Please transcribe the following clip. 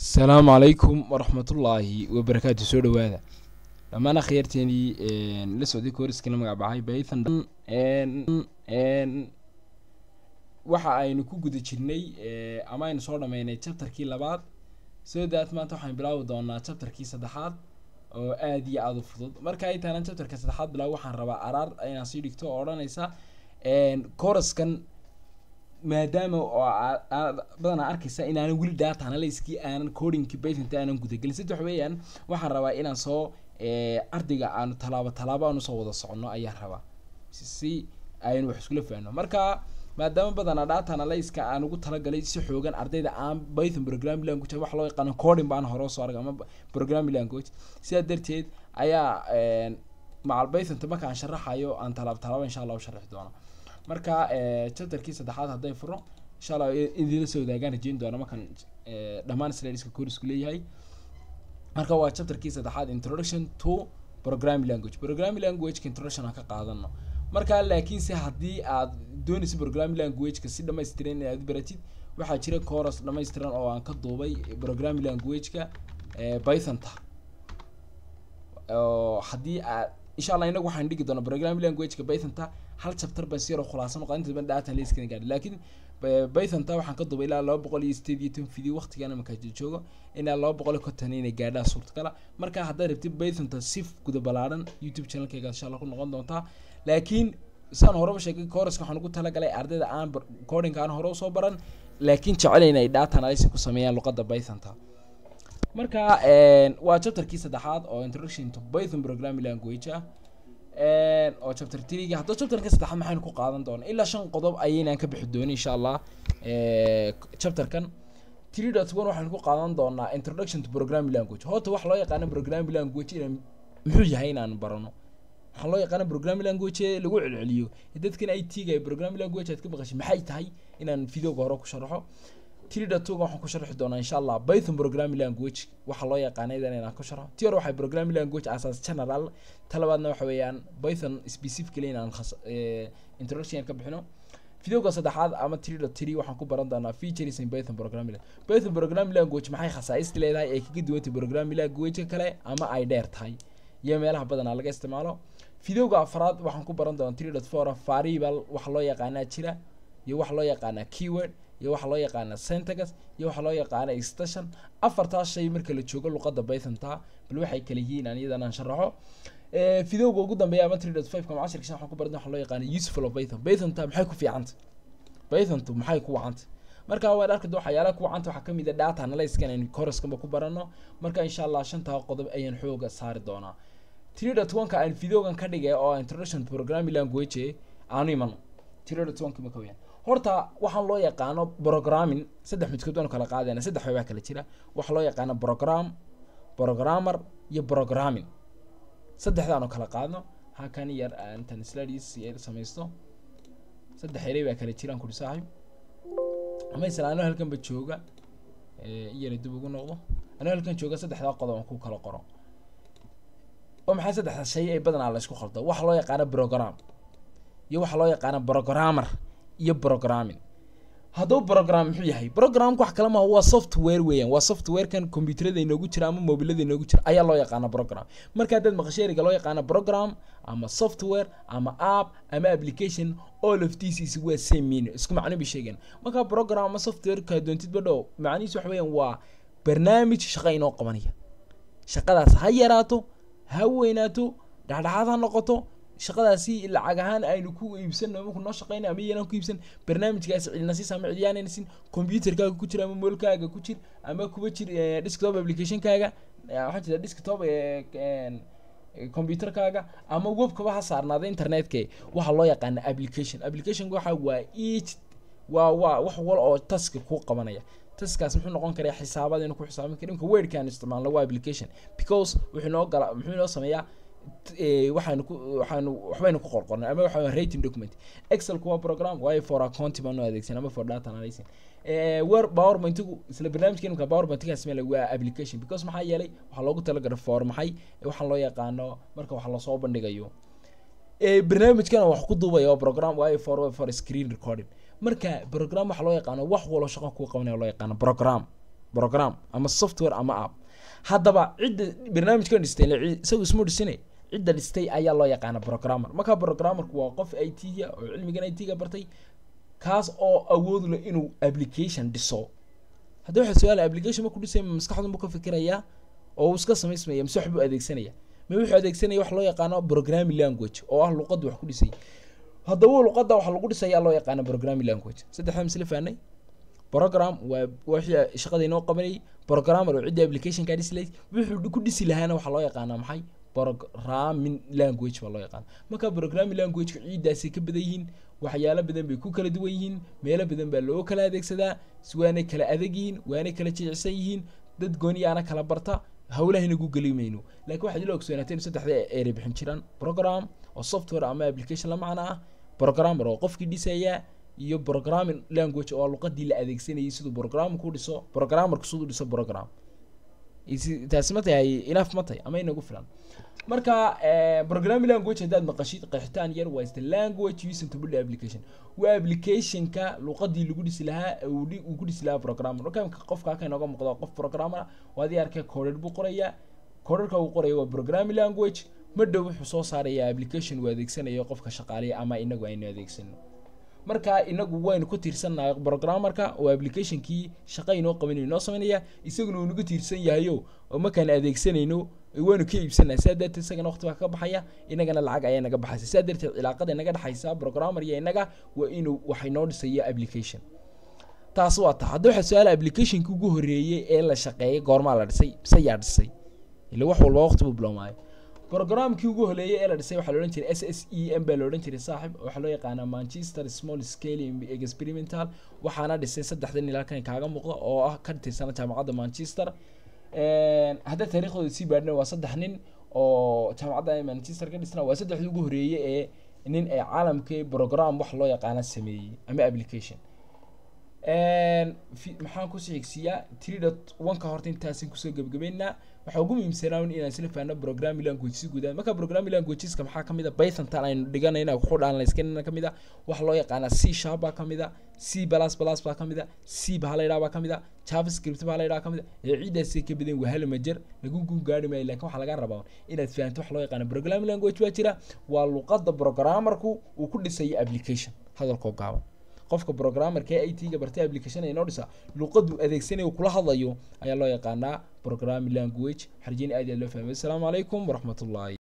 asalaamu calaykum waraxmatullaahi wabarakaatu soo dhawaada dhammaan akhyaarteenii la socday kooriskana magac baxay baythan waxa aynu ku guda jirnay ama aynu soo dhameynay chapterkii labaad soo daat maanta waxaan bilaabi doonaa chapterkii saddexaad oo aada iyo aada u fudud marka ay taana chapterka saddexaad bilaab waxaan rabaa araar inaan sii dhigto oo odhanaysa koraskan maadaama oo badanaa arkaysa inaanan weli data analyskii aanan codingki baytanta aanan gudagelin saddex weeyaan waxaan rabaa inaan soo ardayga aanu tallaabo tallaabo aan usoo wada soconno ayaan rabaa si aynu wax iskula fahno marka maadaama badanaa data analyska aan ugu talagalay si xoogan ardayda aan python programming language wax loo yaqaano coding baan hore usoo argay ama programming language sidaa darteed ayaa macal pythonta marka aan sharaxayo aan tallaabo tallaabo insha allah u sharixi doona marka chapterkii saddexaad hadday furo insha allah idinla soo wadaagaan rajeyn doona markaan dhammaan slideska koorisku leeyahay marka waa chapterkii saddexaad introduction to programming language programming languageka introduction aan ka qaadano marka laakiinse haddii aad doonaysa programming languageka si dhamaystiran inaad u baratid waxaa jira coros dhamaystiran oo aan ka duubay programming languageka pythonta oo haddii aad insha allah inagu waxaan dhigi doonaa programming languageka pythonta hal chapter baan si yaro khulaasan noqon inta badan data analyskana gaadhi laakiin pythonta waxaan ka duubay ilaa laba boqol iyo sideed iyo toban video waqtigana markaa joogo ilaa laba boqol iyo konton inay gaadhaan suurtagala marka haddaad rabtid pythonta si guda ballaaran youtube channelkayga insha allah ku noqon doontaa laakiin saan horeba sheegay coruska waxaan ugu talagalay ardayda aan codinka aan hore usoo baran laakiin jecelayn ay data analysis ku sameeyaan luqadda pythonta marka waa chapterkii saddexaad oo introduction to python programming language ah oo chapter threega haddaba chapterka saddexaad maxaynu ku qaadan doona ilaa shan qodob ayaynaan ka bixi doonin insha allah chapterkan three dot one waxaynu ku qaadan doonaa introduction to programming language horta wax loo yaqaano programming language inaan muxuu yahay inaan barano waxaa loo yaqaana programming language lagu celceliyo dadkan i t ga programming language aad ka maqashay maxay tahay inaan videoga hore ku sharaxo three dot two waxaan ku sharxi doonaa insha allah python programming language waxaa loo yaqaana idan inaan ku sharxo ti hore waxay programming language asaas general talabaadna waxa weeyaan python specifically inaan khas introduction ka bixino videoga saddexaad ama three dot three waxaan ku baran doonaa features in python programming python programming language maxay khasaaisti leedahay ay kaga duwantay programming language kale ama ay dheer tahay iyo meelaha badanaa laga isticmaalo videoga afraad waxaan ku baran doonaa three dot four variable waxa loo yaqaanaa jira iyo waxa loo yaqaanaa keyword iyo waxa loo yaqaana syntax iyo waxa loo yaqaana extension afartaas shay marka la joogo luqadda pythonta bal waxay kala yihiin aan iyadan aan sharaxo videoga ugu dambeeya ama three dot five kama cashirka waxaan ku baran waxa loo yaqaana useful of python pythonta maxay ku fiicanta pythontu maxay ku wacanta marka waad arki waxyaalaha ku wacanta waxaa kamid a data analyskan aynu coruskanba ku barano marka insha allah shantaa qodob ayaan xooga saari doonaa three dot one ka aan videogan ka dhigay oo introduction programming language aanu imano three dot one ka maka weyaan horta waxaan loo yaqaano programming saddex midkood baanu kala qaadayna saddex waxbaa kala jira waxaa loo yaqaano program programmer iyo programming saddexdaanu kala qaadno hakan yar intan slides yar samaysto saddex erey baa kala jiraan kuri saaxib ama isla anoo halkanba jooga iyana dib ugu noqdo anoo halkan jooga saddexdaa qodob aan ku kala qoro oo maxay saddexda shay ay badanaa la isku khaldo waxa loo yaqaano program iyo waxa loo yaqaano programmer iyo programming haddaba program muxuu yahay programka wax kale maaha waa software weeyaan waa softwarekan computerada inoogu jira ama mobilada inoogu jira ayaa loo yaqaana program marka haddaad maqasheeriga loo yaqaano program ama software ama app ama application all of this is waa same meaning isku macno bay sheegeen marka program ama software kaa doontid badhow macnihiisu waxa weeyaan waa barnaamij shaqo inoo qabanaya shaqadaas ha yaraato ha weynaato dhexdhexaad ha noqoto shaqadaasi lacag ahaan aynu ku iibsano ama kunoo shaqeyna ama iyanaan ku iibsan barnaamijkaasi cidina siis ama cidiyaanayna sin computerkaaga ku jir ama moolkaaga ku jir ama kuba jir desktop applicationkaaga waxaa jira desktop computerkaaga ama webkaba ha saarnaada internetka waxaa loo yaqaana application applicationka waxa waa each waa waa wax wal oo taska ku qabanaya taskaas muxuu noqon karaa xisaabad inuu ku xisaabin kara imka wordkaan isticmaalno waa application because wuxuu noo gala muxuu noo sameeyaa waxaanu ku waxaanu waxbaynu ku qorqornay ama waxa rating document excel kuwa program waayo for account baanu adeegsan ama for data analysis word powerpointigu isla barnaamijka imka powerpointigaas meel waa application because maxaa yeelay waxaa loogu talagalay for maxay waxaan loo yaqaano marka wax lasoo bandhigayo barnaamijkana wax ku duubaya oo program waayo for for screen recording marka program waxa loo yaqaano wax walo shaqo ku qabanaya loo yaqaano program program ama software ama app haddaba cidda barnaamijkan dhistay ile cid- isagu ismu dhisine cidda dhistay ayaa loo yaqaana programmer marka programmerku waa qof i t-ga oo cilmigan i t-ga bartay kaas oo awood leh inuu application dhiso haddii waxa su-aal application markuu dhisaya ma maskaxdu buu ka fikirayaa oo uu iska samaysmaya mise wax buu adeegsanaya ma wuxuu adeegsanaya wax loo yaqaano programming language oo ah luqadda wax ku dhisay haddaba luqadda wax lagu dhisaya loo yaqaano programming language saddexdaa misle fahnay program waa wixii shaqada inoo qabanayay programmer oo cidda application kaa dhisi lahayd wuxuu ku dhisi lahaana waxaa loo yaqaanaa maxay programming language baa loo yaqaana marka programming languageka ciiddaasay ka badan yihiin waxyaalo badan bay ku kala duwan yihiin meelo badan baa loo kala adeegsadaa s- waanay kala adag yihiin waanay kala jecsan yihiin dad gooniyaana kala barta hawlahayna gu geli mayno laakiin waxaad ila ogsoonaatay in saddexda eray bixin jiraan program oo software ama application la macno ah programmer oo qofkii dhisaya iyo programming language oo luqadii la adeegsanayay siduu programku dhiso programmerku siduu dhiso program Isi- taasi ma tahay enough ma tahay ama inagu filan marka eh, programming language haddaad maqashid qeexitaan yar waa is the language using to build application waa applicationka luqadii lagu dhisi lahaa ee uu dhi- uu ku dhisi lahaa programmer marka imika qofka halka inooga muuqdo qof programmer ah waa adii arkay coded buu qorayaa codedka uu qoraya waa programming language ma dhow wuxuu soo saaraya application uu adeegsanayo qofka shaqaaleya ama inagu aynu adeegsano marka inagu waynu ku tiirsannahay programmerka oo applicationkii shaqa inoo qabanayo inoo samaynaya isaguna uu nagu tiirsan yahayo oo markaan adeegsanayno waynu ka iibsanaa saa darteed isagana waqti baa ka baxaya inagana lacag ayaa naga baxaysa saa darteed cilaaqada inaga dhexaysa programmer iyo inaga waa inuu wax inoo dhisaya application taas waa ta hadda waxaa su-aala applicationki ugu horeeyey ee la shaqeeyay goormaa la dhisay mise yaa dhisay ila wax walba waqti buu bilowmaayo programkii ugu horeeyay ee la dhisay waxaa la odhan jiray s s e m baa la odhan jiray saaxib waxaa loo yaqaanaa manchester small scale experimental waxaana dhisay saddexdan ilaa kan kaaga muuqda oo ah ka tirsana jaamacadda manchester hadda taariikhdooda sii baadhna waa saddex nin oo jaamacadda manchester ka dhisna waa saddexdii ugu horeeyey ee nin ee caalamkii program wax loo yaqaana sameeyey ama application fi- maxaan kusii xigsiiyaa three dot one-ka horta intaasin kusoo gebagabeynaa waxaa ugu muhiimsanaa un inaan isla fahanno programming language si guudaan marka programming languageska maxaa kamid a python tan aynu dhiganayna ku dhaanlayskanina kamid a waxa loo yaqaanaa c sharp baa kamid a c plus plus baa kamid a c baa la yidhaha baa kamid a javascript baa la yidhaha kamid a ee ciidaasay ka badan wahal majer lagu gun gaari maayo laakiin waxaa laga rabaa inaad fahanto waxa loo yaqaana programming language baa jira waa luqadda programmerku uu ku dhisayo application hadalkoo gaaban qofka programmerka ee it ga bartay application inoo dhisa luqadu adeegsanayo kula hadlayo ayaa loo yaqaanaa programming language xarjini aad iyo aad loo fahmay asalaamu calaykum waraxmatullaahi